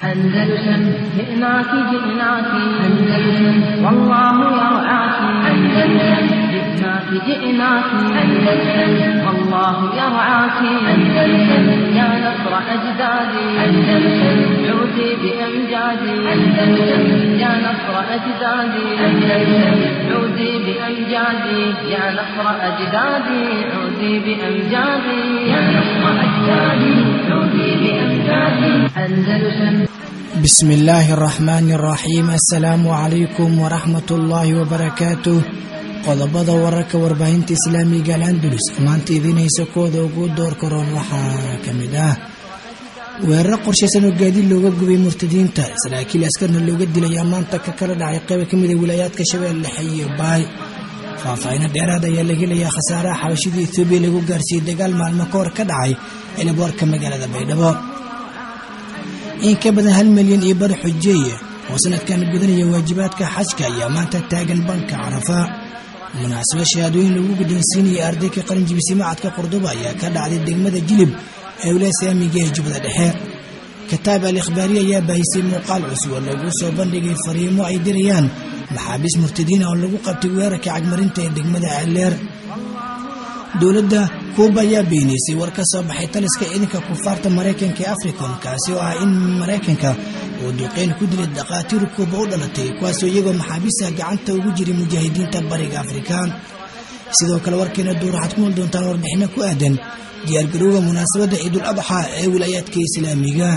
أندلسن جئناك جئناك أندلسن والله يرعاك أندلسن جئناك جئناك أندلسن والله يرعاك أندلسن يا نصر أجدادي أندلسن عودي بأمجادي أندلسن يا نصر أجدادي أندلسن عودي بأمجادي يا نصر أجدادي عودي بأمجادي يا نصر أجدادي عودي بأمجادي أندلسن بسم الله الرحمن الرحيم السلaamu calaykum waraxmat ullaahi wabarakaatuh qodobada wararka warbaahinta islaamiga alandulus maanta idiin haysa kooda ugu door karoon waxaa ka mid ah weeraro qorshaysan oo gaadiid looga gubay murtadiinta saraakiil askarna looga dilayaa maanta ka kala dhacay qayba ka mida wilaayaadka shabeelle dhexe iyo baay faahfaahino dheeraad ayaa laga helayaa khasaaraha xabashida etoobiya lagu gaarsiiyey dagaal maalmo ka hor ka dhacay cilaboorka magaalada baydhabo in ka badan hal milyan iyo bar xujeeye oo sanadkan gudanaya waajibaadka xajka ayaa maanta taagan banka carafa munaasabo shahaadooyin lagu guddoonsiinayay ardayka qaranjibisi macadka qurduba ayaa ka dhacday degmada jilib ee wilaaya saamiga ee jubbada dhexe kitaab al ikhbaariya ayaa baahisay muuqaal cusub oo lagu soo bandhigay fariimo ay dirayaan maxaabiis murtadiina oo lagu qabtay weerarka cagmarinta ee degmada aleer dowladda kuuba ayaa beenaysay war ka soo baxay taliska ciidanka kufaarta maraykanka ee africom kaasi oo ah in maraykanka uu duqeyn ku dilay dhakhaatiir kuuba u dhalatay kuwaasoo iyagoo maxaabiista gacanta ugu jiray mujaahidiinta bariga afrika sidoo kale warkeena duur waxaad ku nool doontaan warbixino ku aadan diyaargarowga munaasabadda ciidul adxa ee wilaayaadka islaamiga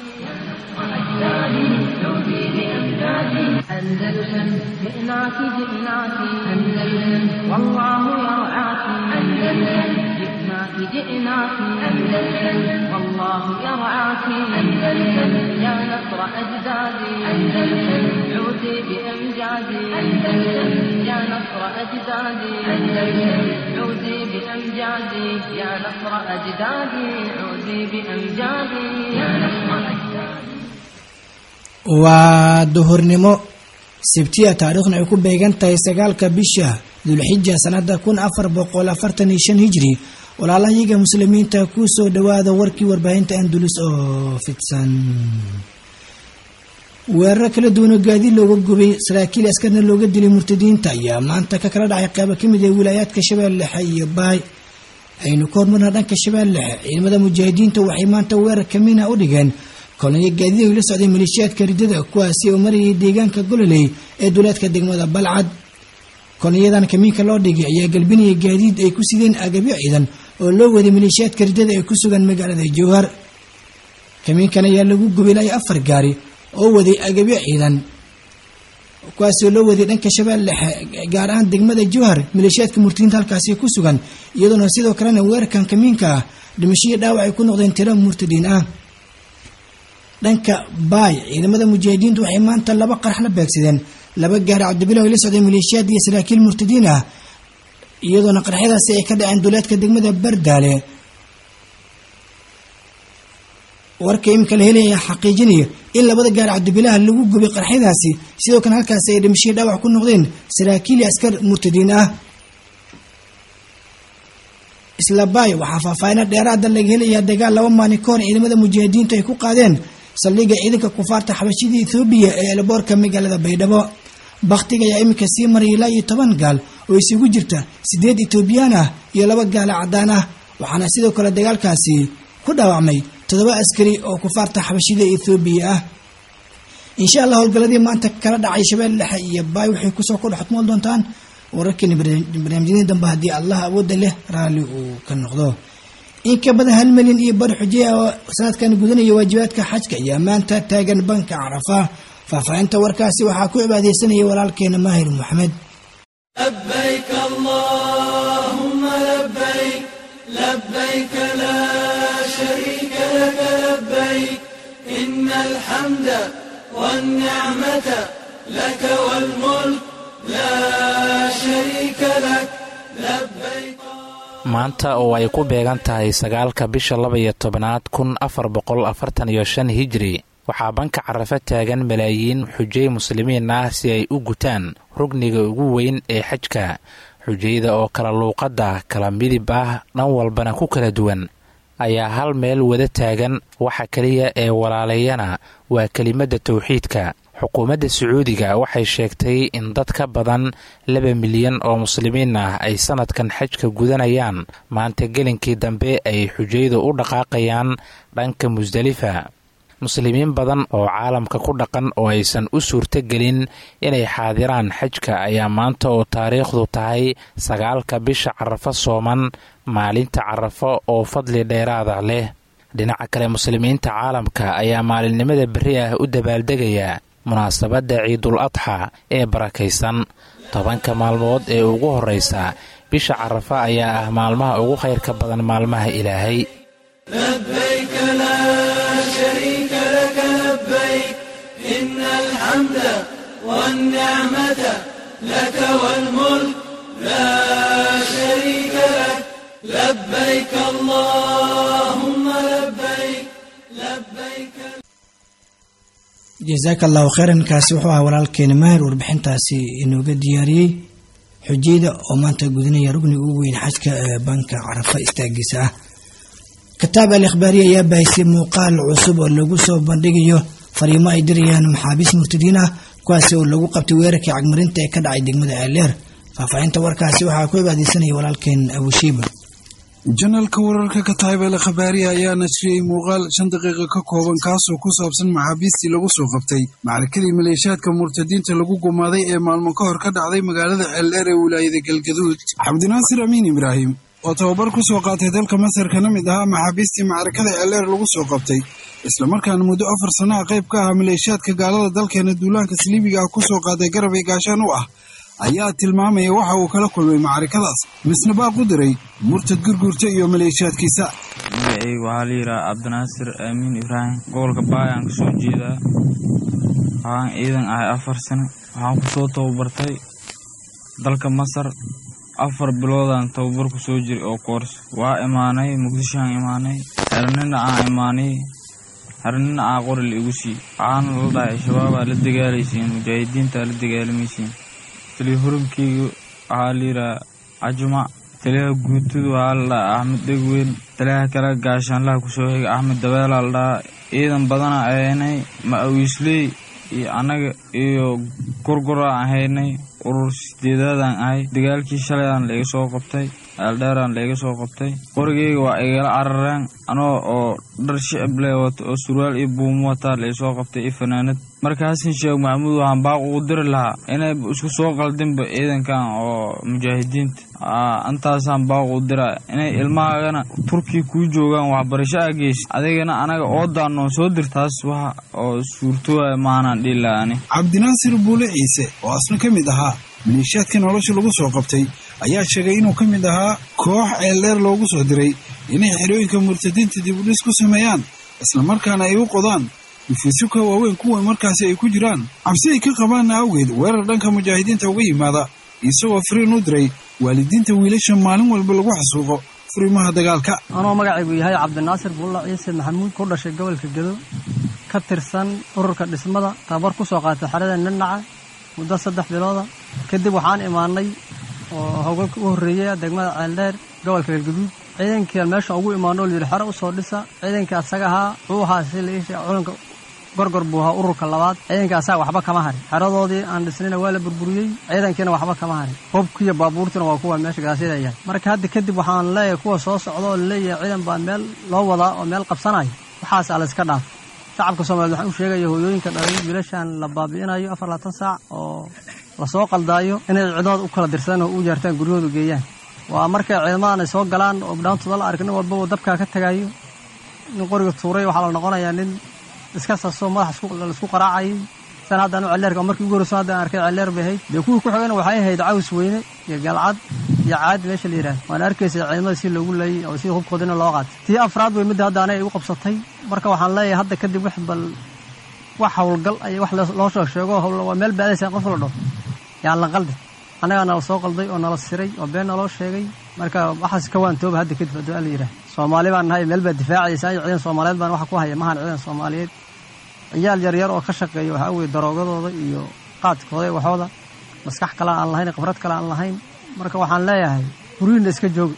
أندلسن جئناك جئناك أندلسن والله يرعاك أندلسن جئناك جئناك أندلسن والله يرعاك أندلسن يا نصر أجدادي أندلسن عودي بأمجادي أندلسن يا نصر أجدادي أندلسن عودي بأمجادي يا نصر أجدادي عودي بأمجادي يا نصر أجدادي waa duhurnimo sabtiya taariikhna ay ku beegan tahay sagaalka bisha dulxija sanada kun afar boqol afartan iyo shan hijri walaalahayaga muslimiinta ku soo dhowaada warkii warbaahinta andulus oo fidsan weeraro kala duwanoo gaadiid looga gubay saraakiil askarna looga dilay murtadiinta ayaa maanta ka kala dhacay qaybo ka mid ah wilaayaadka shabeelle dhexe iyo baay aynu ka hormarna dhanka shabeelle dhexe ciidamada mujaahidiinta waxay maanta weerar kamina u dhigeen kolonyo gaadiid ay la socday maleeshiyaadka ridada kuwaasi oo marayay deegaanka gololey ee duleedka degmada balcad kolonyadan kamiinka loo dhigay ayaa galbinaya gaadiid ay ku sideen agabyo ciidan oo loo waday maleeshiyaadka ridada ee ku sugan magaalada jowhar kamiinkan ayaa lagu gubay ilaa afar gaari oo waday agabyo ciidan kuwaasi oo loo waday dhanka shabeelle dhexe gaar ahaan degmada jowhar maleeshiyaadka murtadiinta halkaasi ku sugan iyadoona sidoo kalena weerarkan kamiinka ah dhimashadii dhaawac ay ku noqdeen tiro murtadiin ah dhanka baay ciidamada mujaahidiintu waxay maanta laba qarax la beegsadeen laba gaari cabdibilah ay la socdeen maleeshiyaad iyo saraakiil murtadiin ah iyadoona qaraxyadaasi ay ka dhaceen duleedka degmada bardaale warka imika la helaya xaqiijinaya in labada gaari cabdibilaha lagu gubay qaraxyadaasi sidoo kale halkaasi ay dhimashihii dhaawac ku noqdeen saraakiil iyo askar murtadiin ah isla baay waxaa faahfaahina dheeraada laga helayaa dagaal laba maalin ka hor ciidamada mujaahidiintu ay ku qaadeen saldhigga ciidanka kufaarta xabashida ethoobiya ee elboorka magaalada baydhabo bakhtiga ayaa iminka sii maray ilaa iyo toban gaal oo isugu jirta siddeed etoobiyaan ah iyo laba gaala caddaan ah waxaana sidoo kale dagaalkaasi ku dhaawacmay toddoba askari oo kufaarta xabashida ethoobiya ah insha allah howlgalladii maanta kala dhacay shabeelle dhexe iyo baay waxay kusoo kudhextmoon doontaan wararkeeni barnaamijyadii dambe haddii allah awoodda leh raalli uu ka noqdo in ka badan hal milyan iyo bar xujeya oo sanadkan gudanaya waajibaadka xajka ayaa maanta taagan banka carafa faahfaahinta warkaasi waxaa ku cibaadeysanaya walaalkeena maahir maxamed لبيك اللهم لبيك لبيك لا شريك لك لبيك إن الحمد والنعمة لك والملك لا شريك لك لبيك maanta oo ay ku beegan tahay sagaalka bisha laba iyo tobnaad kun afar boqol afartan iyo shan hijri waxaa banka carafa taagan malaayiin xujay muslimiin ah si ay u gutaan rugniga ugu weyn ee xajka xujayda oo kala luuqadda kala midib ah dhan walbana ku kala duwan ayaa hal meel wada taagan waxa keliya ee walaaleeyana waa kelimadda towxiidka xukuumadda sacuudiga waxay sheegtay in dad ka badan laba milyan oo muslimiin ah ay sanadkan xajka gudanayaan maanta gelinkii dambe ay xujaydu u dhaqaaqayaan dhanka musdelifa muslimiin badan oo caalamka ku dhaqan oo aysan u suurtogelin inay xaadiraan xajka ayaa maanta oo taariikhdu tahay sagaalka bisha carafo sooman maalinta carafo oo fadli dheeraada leh dhinaca kale muslimiinta caalamka ayaa maalinimada berri ah u dabaaldegaya munaasabadda ciidul adxa ee barakaysan tobanka maalmood ee ugu horraysa bisha carafo ayaa ah maalmaha ugu khayrka badan maalmaha ilaahay لبيك لا شريك لك لبيك إن الحمد والنعمة لك والملك لا شريك لك لبيك اللهم لبيك لبيك jasaaka allahu kheyran kaasi wuxuu ahaa walaalkeena mahir warbixintaasi inooga diyaariyey xujayda oo maanta gudinaya rugniga ugu weyn xajka ee banka carafa istaagiisa ah kitaab al ikhbaariya ayaa baahisay muuqaal cusub oo lagu soo bandhigayo fariimo ay dirayaan maxaabiis murtadiin ah kuwaasi oo lagu qabtay weerarkii cagmarinta ee ka dhacay degmada ceeldheer faahfaahinta warkaasi waxaa ku cibaadeysanaya walaalkeen abushiiba janaalka wararka kataybele khabaariya ayaa nashriyey muuqaal shan daqiiqa ka kooban kaasoo ku saabsan maxaabiistii lagu soo qabtay macrakadii maleeshiyaadka murtadiinta lagu gumaaday ee maalmo ka hor ka dhacday magaalada ceeldheer ee wilaayada galgaduud cabdinaasir amiin ibraahim oo tababar ku soo qaatay dalka masar kana mid ahaa maxaabiistii macrakada ceeldheer lagu soo qabtay islamarkaana muddo afar sannaha qayb ka ahaa maleeshiyaadka gaalada dalkeena duulaanka saliibiga ah ku soo qaaday garab ee gaashaan u ah ayaa tilmaamaya waxa uu kala kulmay macarikadaas misna baaq u diray murtad gurguurta iyo maleeshiyaadkiisa magacayga waxaa la yidhaha cabdinaasir aamiin ibraahim gobolka baayaan kasoo jeedaa waxaan ciidan ahay afar sano waxaan kusoo tababartay dalka masar afar biloodaan tababar ku soo jiray oo koors waa imaanay muqdishoaan imaanay xernina aan imaanay xernina aan qori la igu sii waxaana la dhahay shabaabaa la dagaalaysiin mujaahidiintaa la dagaalamaysiin taliya hurumkeyga waxaa la yidhaha cajumac taliyaha guutudu waxaa la dhahaa axmed dhegweyn taliyaha kale gaashaanlaha kusoo xiga axmed dabeelaa la dhahaa ciidan badana ahaynay ma-awiisley iyo annaga iyo gorgoraan ahaynay urur sideedaadaan ahay dagaalkii shalayaan laiga soo qabtay aaldheeraan laiga soo qabtay qorigeyga waa igala carareen anoo oo dhar shicib lee wata oo surwaal iyo buumo wataa lai soo qabtay iyo fanaanad marka xasan sheekh maxamuud waxaan baaq ugu diri lahaa inay isku soo qaldinba ciidankan oo mujaahidiinta intaasaan baaq u dira inay ilmahaagana turkiya kuu joogaan waxbarasho a geysa adigana anaga oo daanoon soo dir taas waxa oo suurtooya maanaan dhihi laha ani cabdinaasir buule ciise oo asna ka mid ahaa maleeshiyaadka nolosha lagu soo qabtay ayaa sheegay inuu ka mid ahaa koox ceeldheer loogu soo diray inay xerooyinka murtadiinta dib u dhis ku sameeyaan islamarkaana ay u qodaan dhufiisyo ka waaweyn kuwa markaasi ay ku jiraan cabsi ay ka qabaanna awgeed weerar dhanka mujaahidiinta uga yimaada isagoo firiin u diray waalidiinta wiilasha maalin walba lagu xasuuqo furimaha dagaalka anoo magacaygu yahay cabdinaasir buulla ciise maxamuud ku dhashay gobolka gedo ka tirsan ururka dhismada tababar ku soo qaatay xerada ninaca muddo saddex bilooda kadib waxaan imaanay oo howlgalka u horreeyay degmada ceeldheer gobolka galgaduud ciidankii meesha ugu imaano o layidhi xero u soo dhisa ciidankii asaga ahaa wuxuu ahaa si laisha culanka gorgor buu ahaa ururka labaad ciidankii asaga waxba kama harin xeradoodii aan dhisnayna waa la burburiyey ciidankiina waxba kama harin hobkiiyo baabuurtiina waa kuwa meesha gadaashyada yahay marka hadda kadib waxaan leeyahay kuwa soo socda oo laleeyahay ciidan baa meel loo wadaa oo meel qabsanaya waxaas a layska dhaaf shacabka soomaliyeed waxaan u sheegaya hooyooyinka dhalay wiilashan la baabi'inayo afar labaatan saac oo lasoo qaldaayo inay ciidamood u kala dirsadaan oo u yeertaan guryahoodu geeyaan waa markay ciidamadan ay soo galaan oo dhaantooda la ark nin walbaba dabkaa ka tagayo nin qoriga tuuray waxaa la noqonayaa nin iska saso madax laisku qaraacayay san haddaan celleerka markii ugu horreyso haddaan arkay celleer bay ahayd dee kuwii ku xigana waxay ahayd caws weyne iyo galcad iyo caadi meesha la yidhaah waana arkaysa ciidamada si loogu leeyay oo si hubkoodina loo qaatay tii afraad way midda hadda anay igu qabsatay marka waxaan leeyahay hadda kadib wax bal wax howlgal ay wax loo soo sheego waa meel baadaysa qof la dhaho yaan la qaldi annagaa nala soo qalday oo nala siray oo been naloo sheegay marka waxaas ka waantooba hadda kadib hadduu la yidhaah soomaali baan nahay meel baa difaacaysa ayo ciidan soomaaliyeed baan waxa ku haya mahan ciidan soomaaliyeed ciyaal yaryar oo ka shaqeeya waxaa weye daroogadooda iyo qaadkooda iyo waxooda maskax kale aan lahayn khibrad kale aan lahayn marka waxaan leeyahay guryihinna iska jooga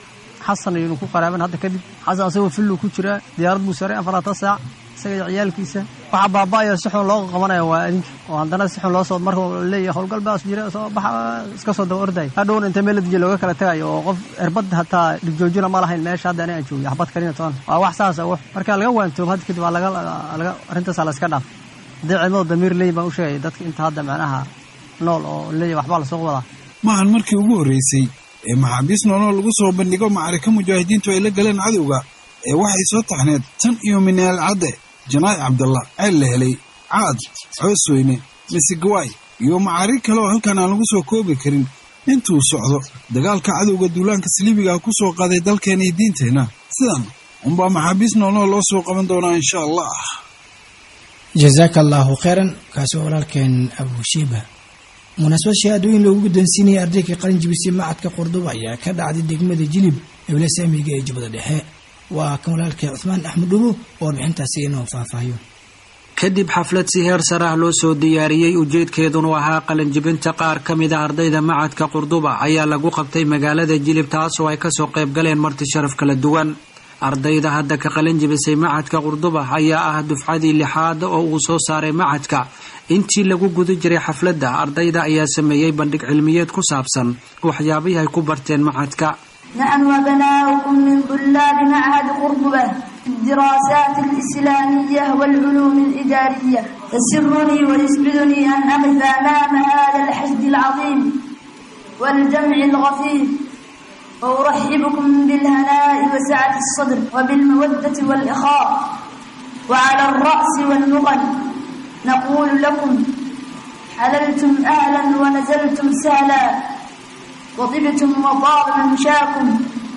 xasan ayaynu ku qaraaban hadda kadib xasan asagoo fillu ku jiraa diyaarad buu saray afaratan saac isaga iyo ciyaalkiisa waxa baaba'aya si xun loo qabanaya waa adinka oo haddana si xun loo soo marka leeyahay howlgal baas jira soo baxa iska soo daba orday hadhowna inta meel ladijiya looga kala tagayo oo qof erbad hataa dhigjoojina ma lahayn meesha hadda aniga joogiy xabad kalina toon waa wax saasa wax marka laga waantoobo hadda kadib waa laga laga arrintaasa la iska dhaaf haddii ciidamada damiir leey baan u sheegay dadka inta hadda macnaha nool oo leeyahay waxbaa lasoo wadaa maahan markii ugu horreysay ee maxaabiis nooloo lagu soo bandhigo macarika mujaahidiintu ay la galeen cadowga ee waxay soo taxneed tan iyo mineel cadde janaa'i cabdalla ceel la helay caad coosweyne misigawaay iyo macarig kale oo halkan aan lagu soo koobi karin intuu socdo dagaalka cadowga duulaanka saliibiga ku soo qaaday dalkeena iyo diinteenna sidan unbaa maxaabiis noolnoo loo soo qaban doonaa insha allah jazaaka allaahu khayran kaasi waa walaalkeen abushiiba munaasabad shahaadooyin loogu guddoonsiinaya ardayga qalin jibisay macadka qurduba ayaa ka dhacday degmada jilib ee wilasaamiga ee jubbada dhexe waa kan walaalkee cuhmaan axmed dhubo oo warbixintaasi inoo faahfaahiyo kadib xaflad si heer sare ah loo soo diyaariyey ujeedkeedunu ahaa qalinjibinta qaar ka mid a ardayda macadka qurduba ayaa lagu qabtay magaalada jilib taasoo ay kasoo qayb galeen marti sharaf kala duwan ardayda hadda ka qalin jibisay macadka qurduba ayaa ah dufcadii lixaad oo uu soo saaray macadka intii lagu guda jiray xafladda ardayda ayaa sameeyey bandhig cilmiyeed ku saabsan waxyaabihii ay ku barteen macadka نحن وبناؤكم من طلاب معهد قرطبة في الدراسات الإسلامية والعلوم الإدارية يسرني ويسعدني أن أقف أمام هذا الحشد العظيم والجمع الغفير وأرحبكم بالهناء وسعة الصدر وبالمودة والإخاء وعلى الرأس والنقل نقول لكم حللتم أهلا ونزلتم سهلا وطبتم وطاب ممشاكم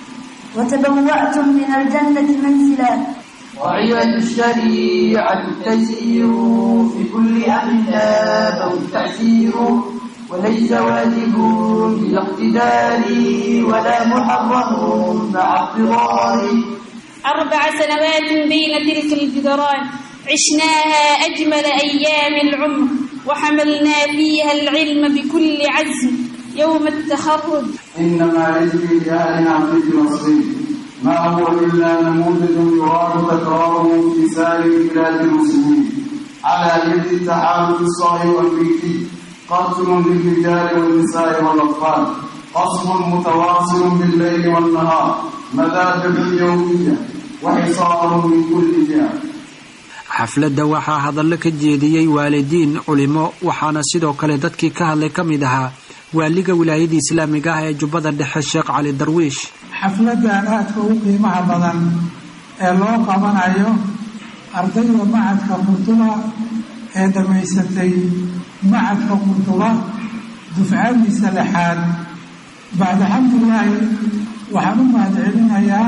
وتبوأتم من الجنة منزلا وعية الشريعة التسير في كل أمر نابه التعسير وليس واجب بلا اقتدار ولا محرم مع اضطرار أربع سنوات بين تلك الجدران عشناها أجمل أيام العمر وحملنا فيها العلم بكل عزم يوم التخرج إنما علم لأهل عبد نصيب ما هو إلا نموذج يراد تكراره في سائر بلاد المسلمين على يد التحالف الصهيوني والأمريكي قتل للرجال والنساء والأطفال قصف متواصل بالليل والنهار مذابح يومية وحصار من كل جهة xafladda waxaa hadallo ka jeediyey waalidiin culimo waxaana sidoo kale dadkii ka hadlay ka mid ahaa waaliga wilaayada islaamiga ah ee jubbada dhexe sheekh cali darwiish xafladan aadka ugu qiimaha badan ee loo qabanayo ardayda macadka qurduba ee dhammaysatay macadka qurduba dufcadiisa lixaad bacda xamdulaahi waxaan u mahadcelinayaa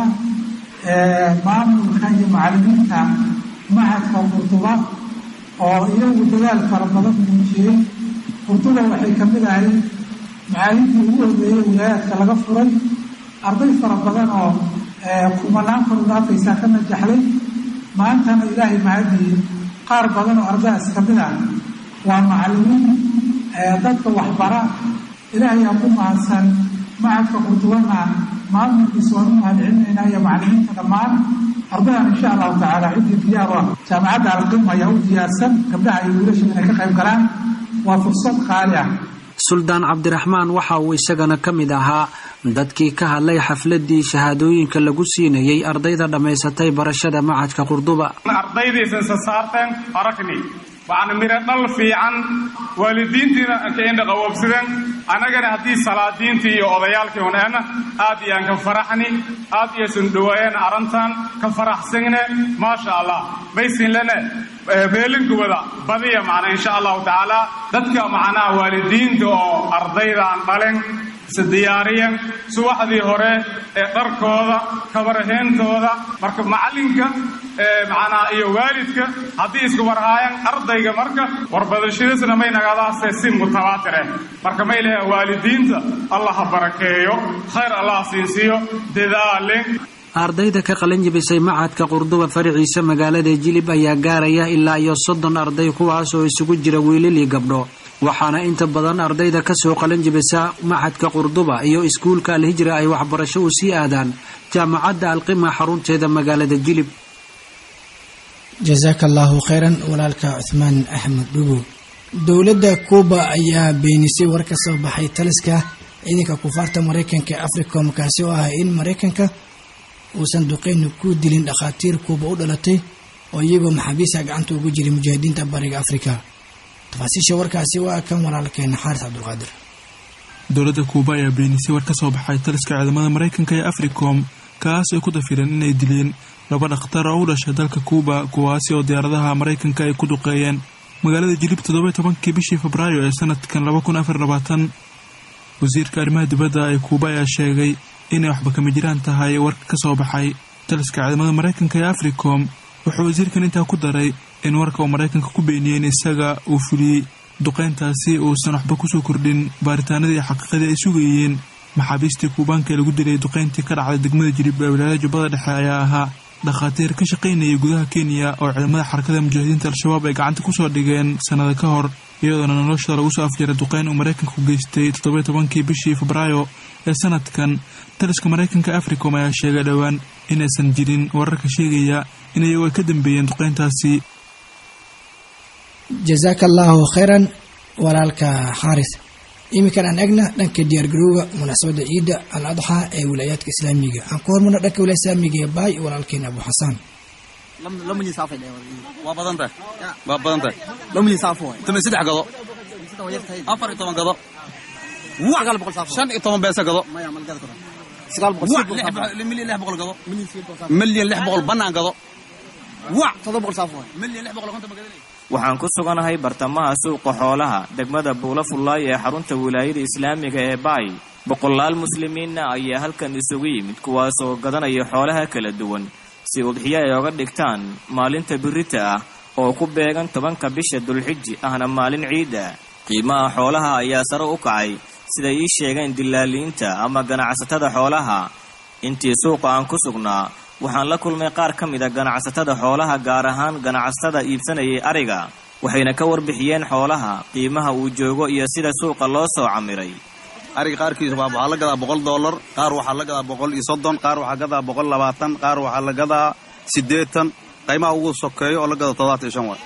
maamulka iyo macallimiinta macadka qurduba oo iyagu dadaal fara badan muujiyey qurduba waxay ka mid ahayd macaalimtii ugu horreeyey wilaayaadka laga furay arday fara badan oo kumanaan kor dhaafaysaa ka najaxday maantana ilaahay mahadiyey qaar badan oo ardadaas ka mid ah waa macallimiin dadka waxbara ilaahay aa ku mahadsan macadka qurdubana maamulkiisa waan u mahadcelinaynaa iyo macallimiinta dhammaan ardadan insha allahu tacaala ciddii diyaar u ah jaamacadda alqim ayaa u diyaarsan gabdhaha iyo wiilasha inay ka qayb galaan waa fursad qaali ah suldaan cabdiraxmaan waxa uu isagana ka mid ahaa dadkii ka hadlay xafladii shahaadooyinka lagu siinayey ardayda dhammaysatay barashada macadka qurduba ardaydiisan sasaarteen aragni waxaana miro dhal fiican waalidiintiina ka indhaqawoobsadeen annagana haddii salaadiintii iyo odayaalkii huneena aad iyaan ka faraxni aad iyosan dhawaayeen arrintan ka faraxsanne maasha allah baysinlene beelinkooda badiya macna insha allahu tacaala dadka macnaha waalidiinta oo ardaydan dhalen se diyaariyan subaxdii hore ee dharkooda kabaraheyntooda marka macallinka macnaha iyo waalidka haddii isku warhaayaan ardayga marka warbadashadiisna may nagadaase si mutabaatir eh marka may lehe waalidiinta allah ha barakeeyo khayr allah siinsiiyo dadaale ardayda ka qalin jibisay macadka qurduba faraciisa magaalada jilib ayaa gaaraya ilaa iyo soddon arday kuwaas oo isugu jira wiilal iyo gabdho waxaana inta badan ardayda ka soo qalan jibisa maxadka qurduba iyo iskuulka alhijra ay waxbarasho u sii aadaan jaamacadda alqima xarunteeda magaalada jilib jasaaka allaahu khayran walaalka cuhmaan axmed dhugo dowladda kuuba ayaa beenisay war ka soo baxay taliska ciidanka kufaarta maraykanka ee africom kaasi oo ah in maraykanka uusan duqeyni ku dilin dhakhaatiir kuuba u dhalatay oo iyagoo maxaabiista gacanta ugu jiray mujaahidiinta bariga afrika tafaasiisha warkaasi waa kan walaalkeena xaaris cabdulqaadir dowladda kuuba ayaa beenisay war ka soo baxay taliska ciidamada maraykanka ee africom kaas ay ku dafireen inay dileen laba dhakhtar oo u dhashay dalka kuuba kuwaasi oo diyaaradaha maraykanka ay ku duqeeyeen magaalada jilib toddoba tobankii bishii febraayo ee sanadkan laba kun afar labaatan wasiirka arrimaha dibadda ee kuuba ayaa sheegay inay waxba kama jiraan tahay warka ka soo baxay taliska ciidamada maraykanka ee africom wuxuu wasiirkan intaa ku daray in warka uu maraykanka ku beeniyey in isaga uu fuliyey duqeyntaasi uusan waxba kusoo kordhin baaritaanadii iyo xaqiiqadii ay sugayeen maxaabiistii kuubaanka ee lagu dilay duqeyntii ka dhacday degmada jilib ee wilaayada jubbada dhexe ayaa ahaa dhakhaatiir ka shaqaynayay gudaha kenya oo ciidamada xarakada mujaahidiinta al-shabaab ay gacanta kusoo dhigeen sannada ka hor iyadoona noloshooda lagu soo afjaray duqeyn uu maraykanka ku geystay toddoba tobankii bishii febraayo ee sanadkan taliska maraykanka africom ayaa sheegay dhowaan inaysan jirin wararka sheegaya in iyagu ay ka dambeeyeen duqeyntaasi jasaaka allaahu khayran walaalka xaaris iminkan aan egna dhanka diyaargarowga munaasabadda ciidda al adxaa ee wilaayaadka islaamiga aan ku hormarno dhanka wilaaya islaamiga ee baay walaalkeena abu xasaan waa badantahay waa badantahay tama saddex gado afar iyo toban gado shan iyo toban beesa gado milyan lix boqol gado milyan lix boqol bannaan gado milyan lix boqol konton magadanay waxaan ku suganahay bartamaha suuqa xoolaha degmada buula fullaay ee xarunta wilaayada islaamiga ee baay boqolaal muslimiinna ayaa halkan isugu yimid kuwaasoo gadanaya xoolaha kala duwan si udxiyo ay oga dhigtaan maalinta birita ah oo ku beegan tobanka bisha dulxiji ahna maalin ciida qiimaha xoolaha ayaa sare u kacay siday ii sheegeen dilaaliinta ama ganacsatada xoolaha intii suuqa aan ku sugnaa waxaan la kulmay qaar ka mid a ganacsatada xoolaha gaar ahaan ganacsatada iibsanayay ariga waxayna ka warbixiyeen xoolaha qiimaha uu joogo iyo sida suuqa loo soo camiray ariga qaarkiisa waxaa la gadaa boqol dollar qaar waxaa la gadaa boqol iyo soddon qaar waxaa gadaa boqol labaatan qaar waxaa la gadaa siddeetan qiimaha ugu sokeeyo oo la gado toddobaatan iyo shan waay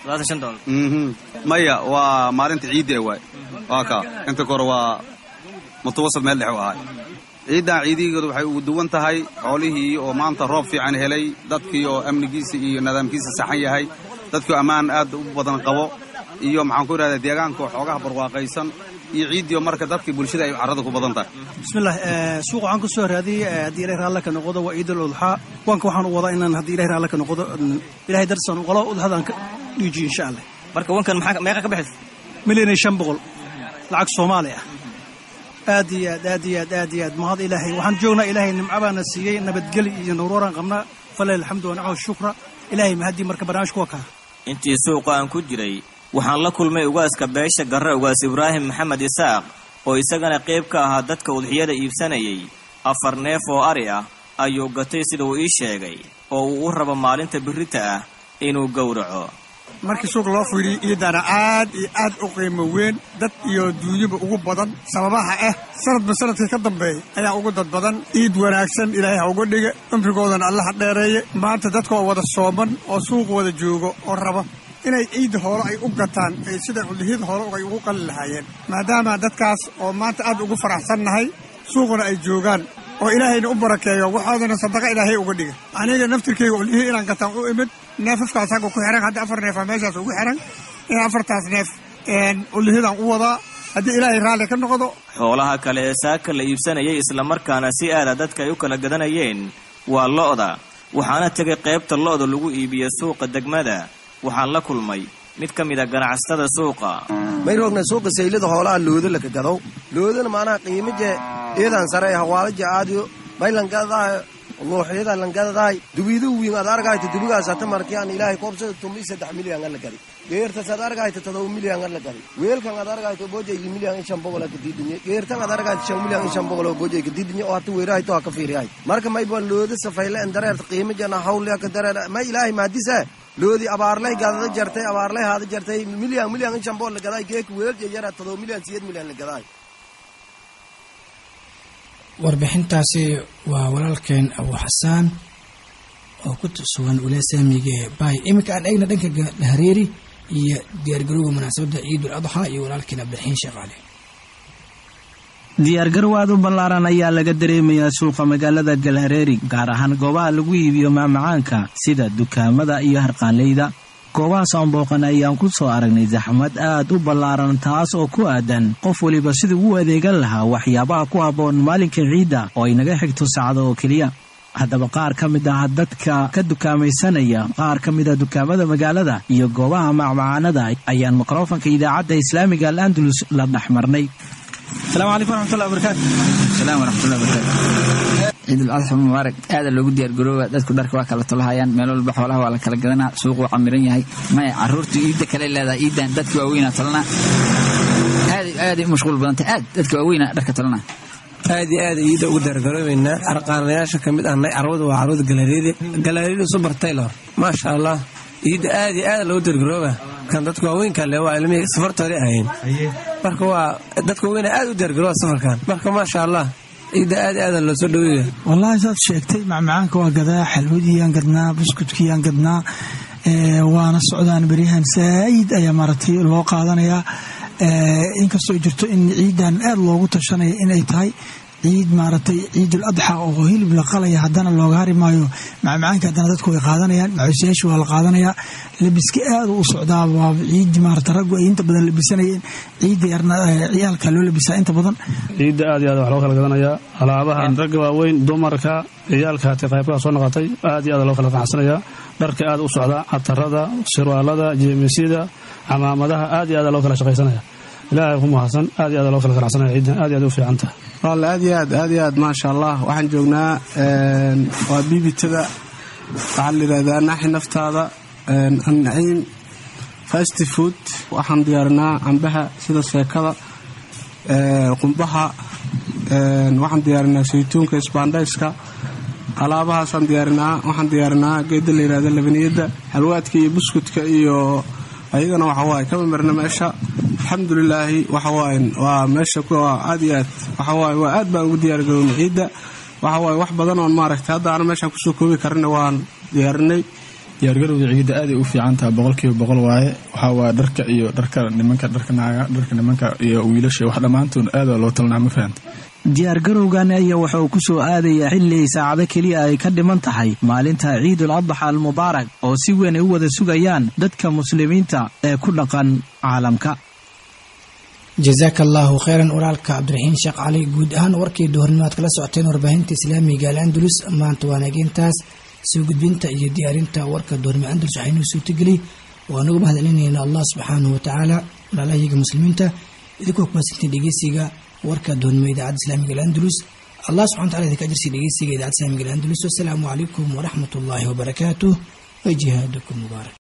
maya waa maalinta ciidda waay waa kaa inta kore waa mutawasad meel dhex u ahay ciiddan ciidigeedu waxay ugu duwan tahay xoolihii oo maanta roob fiican helay dadkii oo amnigiisa iyo nidaamkiisa saxan yahay dadkii ammaan aad u badan qabo iyo maxaan ku idhahdaa deegaanka oo xoogaha barwaaqaysan iyo ciiddii oo marka dadkii bulshada ay carrada ku badan tahay bismillaah suuq waxaan ku soo raadiyey haddii ilahay raalle ka noqdo waa ciidul udxaa waanka waxaan u wadaa inaan haddii ilahay raalle ka noqdo ilahay darsan qolo udxadaan ka dhiijiyo insha allah marka wankan maxaa meeqa ka bixis milyan iyo shan boqol lacag soomaali ah aad iyo aad aad iyo aad aad iyo aad mahad ilaahay waxaan joognaa ilaahay nimco baana siiyey nabadgeli iyo nuruuraan qabnaa faleh alxamdu wanacma shukra ilaahay mahaddii marka barnaamijku waa kaa intii suuqa aan ku jiray waxaan la kulmay ugaaska beesha garre ugaas ibraahim maxamed isaaq oo isagana qayb ka ahaa dadka udxiyada iibsanayay afar neef oo ari ah ayuu gatay sida uu ii sheegay oo uu u rabo maalinta birrita ah inuu gowraco markii suuq loo fiiriyo iidana aad iyo aad u qiimo weyn dad iyo duunyaba ugu badan sababaha ah sanadba sanadkii ka dambeeya ayaa ugu dad badan iid wanaagsan ilaahay ha uga dhiga cumrigoodana allaha dheereeye maanta dadka oo wada sooman oo suuq wada joogo oo raba inay ciidda hoolo ay u gataan ay sida cudlihiyada hoolo ay ugu qali lahaayeen maadaama dadkaas oo maanta aad ugu faraxsannahay suuquna ay joogaan oo ilaahayna u barakeeyo waxoodana sadaqa ilaahay uga dhiga aniga naftirkeyga cudlihii inaan gataan u imid neefafkaas agga ku xihan hadda afar neefaa meeshaas ugu xihan in afartaas neef cudlihidaan u wadaa haddii ilaahay raalli ka noqdo xoolaha kale ee saaka la iibsanayay islamarkaana si aada dadka ay u kala gadanayeen waa lo'da waxaana tegay qaybta lo'da lagu iibiyo suuqa degmada waxaan la kulmay mid ka mid a ganacsatada suuqa may roogna suuqa saylada hoolaha looda laka gadow loodana maanaha qiimije iyadan sare hawaalaja aadiyo may langadadaa luuxyada langadadahay dubidu wiin ad argayta dubigaas hata markiyan ilaahay koobsada tumi saddex milyan ala gari geertas ad argayta todoba milyan ala gari weelkan ad argayta bojaygi milyan in shan boqol ka diidinye geertan ad argayta shan milyan in shan boqol oo bojay ka diidinye oo hata weerahayto ha ka fiiriyahay marka may baan looda safayle en dareerta qiimijana hawlya ka dareer may ilaahay maadisa loodi abaarlay gadada jartay abaarlay haada jartay milyan milyan inshambool la gadaay geek weelje yara todoba milyan siyeed milyan la gadaay warbixintaasi waa walaalkeen abu xasaan oo ku sugan ulaasaamiga ee baay iminka aan eegna dhanka hareeri iyo diyaargarowga munaasabadda ciidul adxa iyo walaalkeen cabdiraxiin sheekh cali diyaargarow aad u ballaaran ayaa laga dareemayaa suuqa magaalada galhareeri gaar ahaan goobaha lagu iibiyo maamacaanka sida dukaamada iyo harqaanleyda goobahaas aan booqan ayaan ku soo aragnay saxmad aad u ballaaran taas oo ku aadan qof weliba siduu u adeegan lahaa waxyaabaha ku habboon maalinka ciidda oo ay naga xigto saacado oo keliya haddaba qaar ka mid ah dadka ka dukaamaysanaya qaar ka mid a dukaamada magaalada iyo goobaha macmacaanada ayaan mikrofanka idaacadda islaamiga al andalus la dhex marnay السلام عليكم ورحمة الله وبركاته السلام ورحمة الله وبركاته ciid ulcadxa mubaarak aada loogu diyaargarooba dadku dharka waa kala tolahayaan meel walba xoolaha waa la kala gadanaa suuq wuu camiran yahay maya caruurtu iidda kale leedahay iiddan dadka waaweynaa tolana aad aaday u mashquul badantay aad dadka waaweynaa dharka tolana aad iyo aad iida ugu diyaargaroobeynaa arqaanayaasha ka mid ahna carwada waa carwada galaariyada galaariyada super taylor maasha allah iida aad iyo aad loogu diyaargarooba kan dadka waaweynka le waa ilmihii safartoodii ahayn marka waa dadka waaweyn aad u diyaargarooba safarkan marka maasha allah ciidda aad aada loo soo dhaweeya wallaahi saad sheegtay macmacaanka waa gadaa xalwadiyaan gadnaa buskudkiyaan gadnaa waana socdaan beryahan saa'id ayaa maaragtay loo qaadanayaa inkastoo jirto in ciidan aad loogu tashanaya inay tahay ciid maaragtay ciidul adxa oo hilib la qalaya haddana looga hari maayo macmacaanka haddana dadku way qaadanayaan macuusiyaasha waa la qaadanayaa labiska aad u socdaa waa ciid maarata raggu ay inta badan labisanayeen ciidda yarna ciyaalka loo labisaa inta badan ciidda aad iyo aad wax loo kala gadanayaa alaabaha ragga waaweyn dumarka ciyaalka hatay qaybkaa soo noqotay aad iyo aad loo kala ganacsanayaa dharka aad u socdaa catarada sirwaalada jeemisyada camaamadaha aad iyo aad loo kala shaqaysanaya ilaahay ku mahadsan aad iyo aad loo kala ganacsanaya ciiddan aad iyo aad u fiican tahay walle aad iyo aad aad iyo aad maasha allah waxaan joognaa waa biibitada waxaa la yidhahdaa naaxi naftaada annaciim fast food waxaan diyaarinaa cambaha sida seekada qumbaha waxaan diyaarinaa saytuunka isbaandhayska alaabahaasaan diyaarinaa waxaan diyaarinaa geeda la yidhahda labaniyadda halwaadka iyo buskudka iyo ayagana waxawaaye kama marna meesha alxamdulilaahi waxawaaye waa meesha aad iyo aad waxawaaye waa aad baan ugu diyaargarowna ciidda waxawaaye wax badan oon maaragtay hadda aana meeshaan kusoo koobi karina waan diyaarinay diyaargarowda ciidda aaday u fiican tahay boqolkiiba boqol waaye waxaa waaya dharka iyo dharka nimanka dharka naaga dharka nimanka iyo wiilasha wax dhammaantood aad waa loo talnaa ma fahanta diyaargarowgan ayaa waxa uu ku soo aadayaa xilli saacado keliya ay ka dhiman tahay maalinta ciidul adxa almubaarak oo si weyn ay u wada sugayaan dadka muslimiinta ee ku dhaqan caalamka jazaaka allaahu kheyran walaalka cabdiraxiin sheekh cali guud ahaan warkii duhurnimo aad kala socoteen warbaahinta islaamiga al andalus maanta waa nageentaas soo gudbinta iyo diyaarinta warka duhurnimo andalus waxaynuu suurtageliyey oo anagu mahadcelinayna allah subxaanahu watacaala walaalahayaga muslimiinta idinkoo kumaadsantiin dhegeysiga warka duhurnimo idaacadda islaamiga al andalus allah subxana wataala idinka ajirsi dhegeysiga idaacadda islaamiga al andalus wasalaamu calaykum waraxmat ullaahi wabarakaatuh wa jihaadukum mubaarak